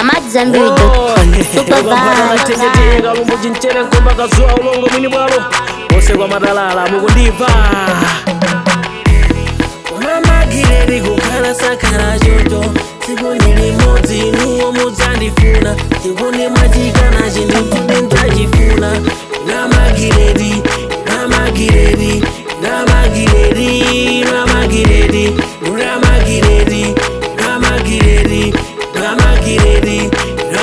amadzambiri.com supervisor tegeteka lumbu chinchere nkomba kazuwa ulongo mwini bwalo onse kwa matalala mukundiva unamagireri kukhala sakhala choto tsiku limodzi inuwo mudzandifuna tikuni mwachikana chindituti ndachifuna namagireri namagireri namagireri namagireri namagireri namagireri namagireri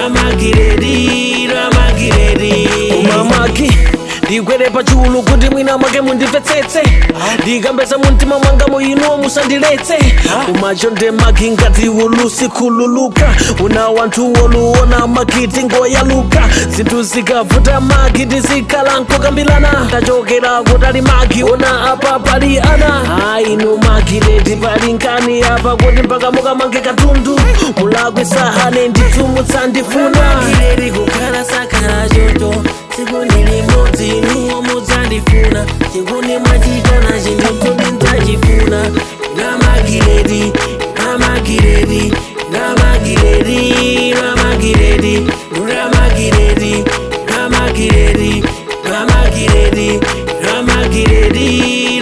namagireri namagireri umamaki ndigwere pachulu kuti mwina mwake mundimvetsetse ndikambeza mumtima mwanga muinuwo musandiletse umacho ndemaki ngati ulusi khululuka una wanthu woluona makiti ngoyaluka zinthu zikavuta maki tizikhala nkokambilana tachokera kutali maki ona apa pali ana ainu maki leti pali nkani apa kuti mpaka mukamange katundu mulakwe sahane ndithu mutsandifuna leti kukhala sakhala choto tsiku limodzi inuwo mudzandifuna tikuni mwachitana chindituti ndachifuna namagiredi namagiredi namagiredi namagiredi namagiredi namagiredi namagiredi namagiredi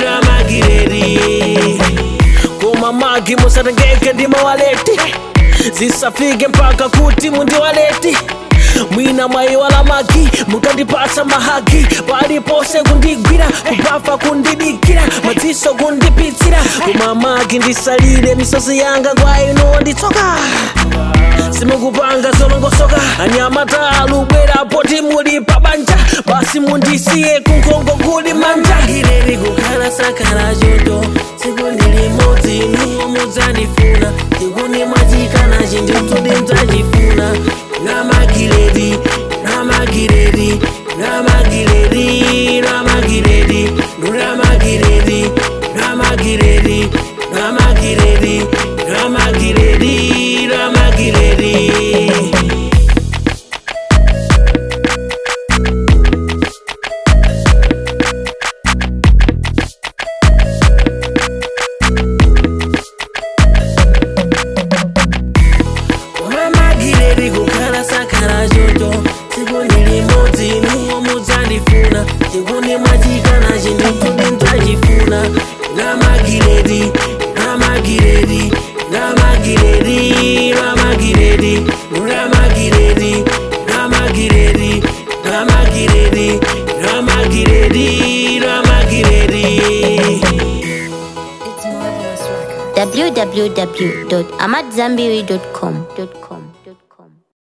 namagiredi koma magi musatengeke ndi mawaleti zisafike mpaka kuti mundiwaleti mwina mwayiwala magi mukandipasa mahagi palipose kundigwira kubafa kundidikira madziso kundipitsira koma magi ndisalire misozi yanga kwa inu nditsoka simukupanga zolongosoka anyamata alubwera poti muli pabanja basi mundisiye kunkhongo kuli manja gireri kukhala sakhala choto tsiku limodzi inuwo mudzandifuna tikuni mwachikana chindituti ndachifuna namagireri namagireri namagireri namagireri namagireri namagireri namagireri namagireri namagireri unamagireri kukhala sakhala choto tsiku limodzi inuwo mudzandifuna tikuni mwachikana chindituti ndachifuna namagireri namagireri namagireri namagireri namagireri namagireri namagireri namagireri namagireri www.amadzambiri.com